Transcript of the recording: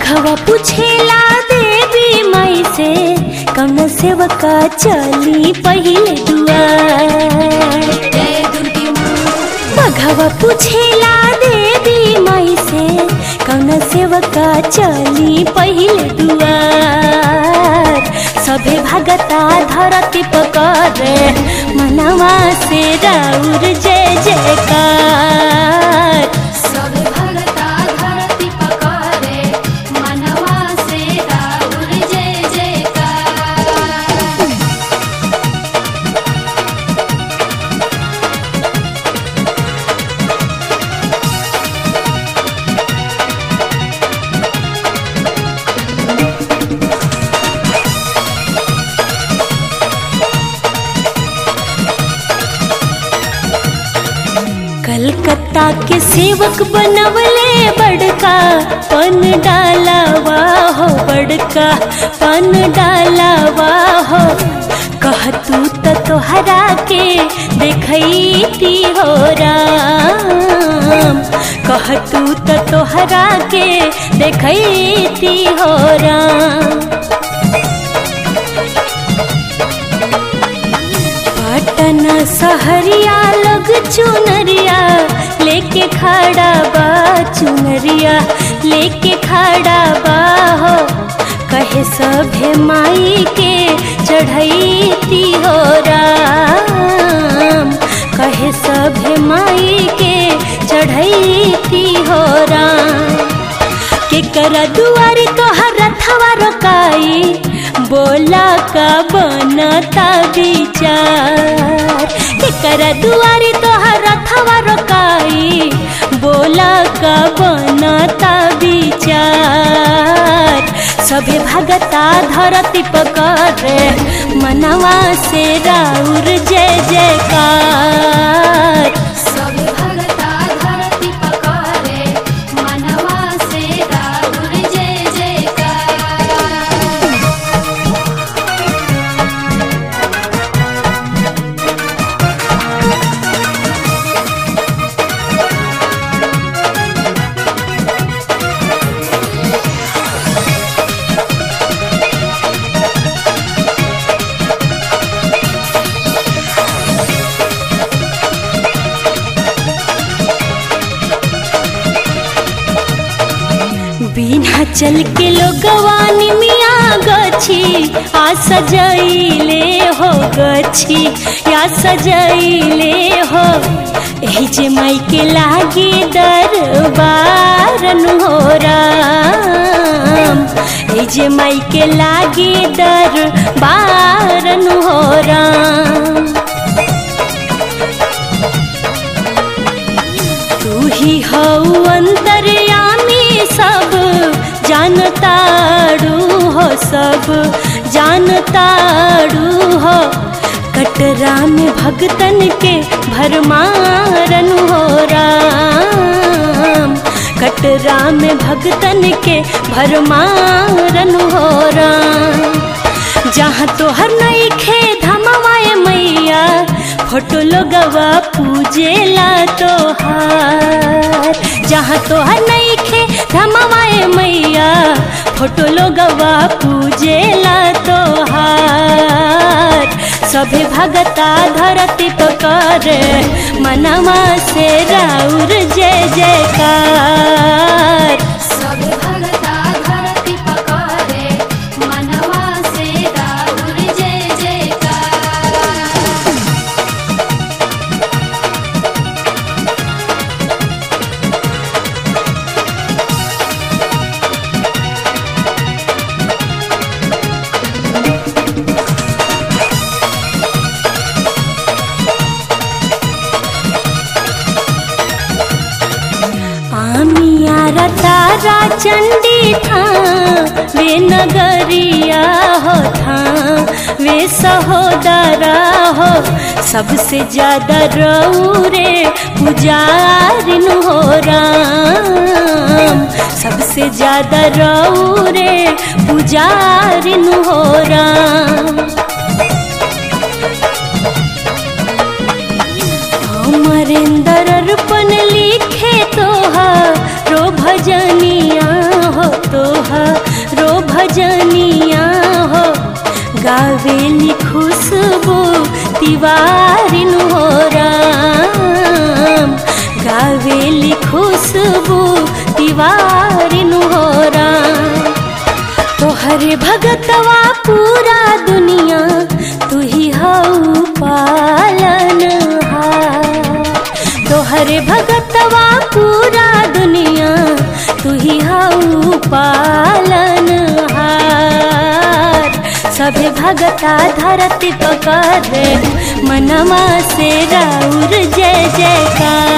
बघवा पूछेला देवी माई से कौन सेवका चली पहिले दुआर जय दुर्गे माँ बघवा पूछेला देवी माई से कौन सेवका चली पहिले दुआर सभे भगता धरती पकड़े मनवा से राउर जय जयकार सब भगता धरती पकारे मनवा से राहुल जय जयकार कलकत्ता के सेवक बनवले बड़का पन डालावा हो बड़का पन डालावा हो कहतू त तोहरा के देखैती हो राम कहतू त तोहरा के देखैती हो राम पटना सहरिया लोग चुनरिया लेके खड़ा बा चुनरिया लेके खड़ा बा हो कहे सभे माई के चढ़ैती हो राम कहे सभे माई के चढ़ैती हो राम के करा दुआरी तोहर रथवा रोकाई बोला का बनता विचार के करा दुआरी तोहर रथवा रोकाई बोला का बनता विचार सभे भगता धरती पकड़े मनवा से राउर जय जयकार सब भगता धरती पकारे मनवा से राहुल जय जयकार बिना चल के लोगवानी मिया गछी आ सजैले हो गछी या सजैले हो एही जे माई के लागे दरबारन हो राम एही जे माई के लागे दरबारन हो राम तू ही हऊ अंतर्यामी सब जानताड़ू हो सब जानताड़ू हो कटरा में भगतन के भरमारन हो राम कटरा में भगतन के भरमारन हो राम जहाँ तोहर नहीं खे धमवाए मैया फोटो लोगवा पूजेला तोहार जहाँ तोहर नहीं खे धमवाए मैया फोटो लोगवा पूजेला तोहार सभे भगता धरती पकर मनवा से राउर जय जयकार सब भगता धरती पकारे मनवा से राहुल जय जयकार आमिया तारा चंडी था वे नगरिया हो था वे सहोदरा हो सबसे ज्यादा रौरे पुजारिन हो राम सबसे ज्यादा रौरे पुजारिन हो राम अमरेंद्र अर्पण लिखे तोहारो भजनिया हो तोहरो भजनिया हो गावेली खुशबू तिवारिन हो राम गावेली खुशबू तिवारिन हो राम तोहरे भगतवा पूरा दुनिया तू ही हऊ पालन तोहरे भगतवा पूरा दुनिया तू ही हऊ पालन हार सभे भगता धरती पकड़े मनवा से राउर जय जयकार